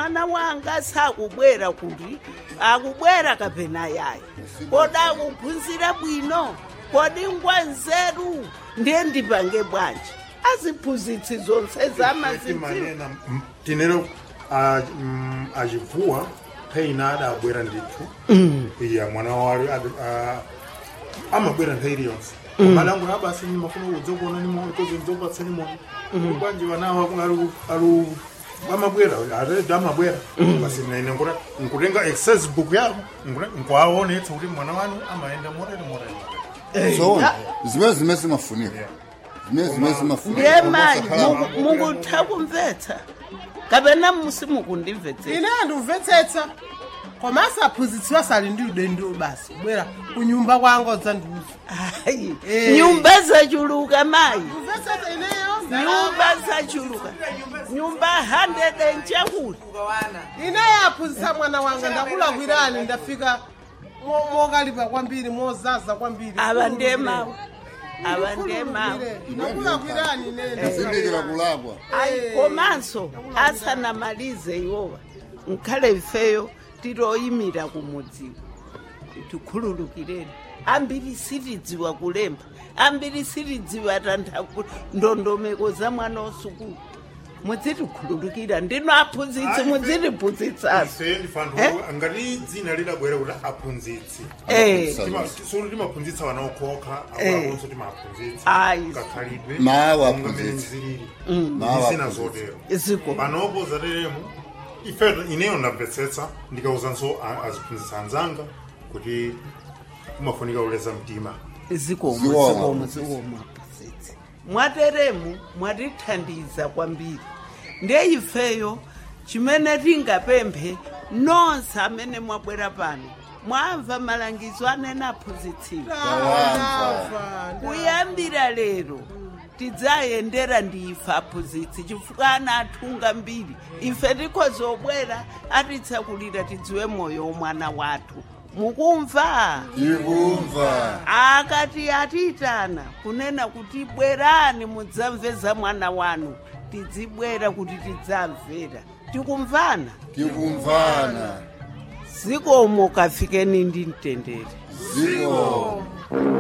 mwana wanga sakubwera kuti akubwera kapena yayi kodi akuphunzira bwino kodi ngwa nzeru ndiye ndipange bwanji aziphunzitsi zonse zamazidziwa manena m- tinero a- mm, achivuwa nthawi adabwera ndithu iya mwana wale adi- a- amabwera nthawi iliyonse malango abasi mafuna udzokuona nimo ikozo ndzokupatsa nimo kwanji wanawo alu alu amabwera aredo amabwera basi naine nkuta nkutenga access book yako nkuaonetsa kuti mwana wanu amaenda morere morere zoona zimene zimene zimafunika zimene zimene zimafunika ndiye mayi Osakhala- mukutha kumvetsa kapena musi mukundimvetsera ine andimvetsetsa koma asaphunzitsiwa sali ndi udendo basi kubwera kunyumba kwanga dzandiuza hayi Eh. nyumba zachuluka mayi mvetsetsa ineyo nyumba zachuluka nyumba 100 enchakuti ineyo aphunzitsa mwana wanga ndakulakwirani ndafika mo- mokalipa kwambiri mozaza kwambiri ava ndiye mawu ava ndiye mawu ndakulakwirani ineyo zindikira kulakwa ayi komanso asanamalize iwowa nkhale ifeyo tiloyimira kumudziwa tikhululukireni ambiri sitidziwa kulemba ambiri sitidziwa tantha ku- ndondomeko za mwana wasukulu mudzitikhululukira ndino aphunzitsi mudzitiphunzitsaso ife ndifantu Eh? ngati dzina lidabwera kuti aphunzitsi Eh. solo timaphunzitsa vana okhoka Eh. akonso timaphunzitsa Ayi. kakhalidwe Mawu monga aphunzitsa. mmene zilili Mawu zisina aphunzitsa. zotero ziko panopo zateremo ife ineyo ndamvetsetsa ndikauzanso a- aziphunzitsa anzanga kuti kumafunika kuleza mtima zikomo Ziwoma. zikomo zikomo aphunzitsi mwateremu mwatithandiza kwambiri ndiye ifeyo chimene tingapemphe nonse amene mwabwera pano mwamva malangizo anena aphunzitsiwa kuyambira lero tidzayendera ndi ife aphunzitsi chifukwa ana athunga mbiri ife tikhozobwera atitsakulira tidziwe moyo womwana wathu mukumva tikumva akati atitana kunena kuti bwerani mudzamve za mwana wanu tidzibwera kuti tidzamvera tikumvana tikumvana zikomo kafikeni ndi mtendere ziko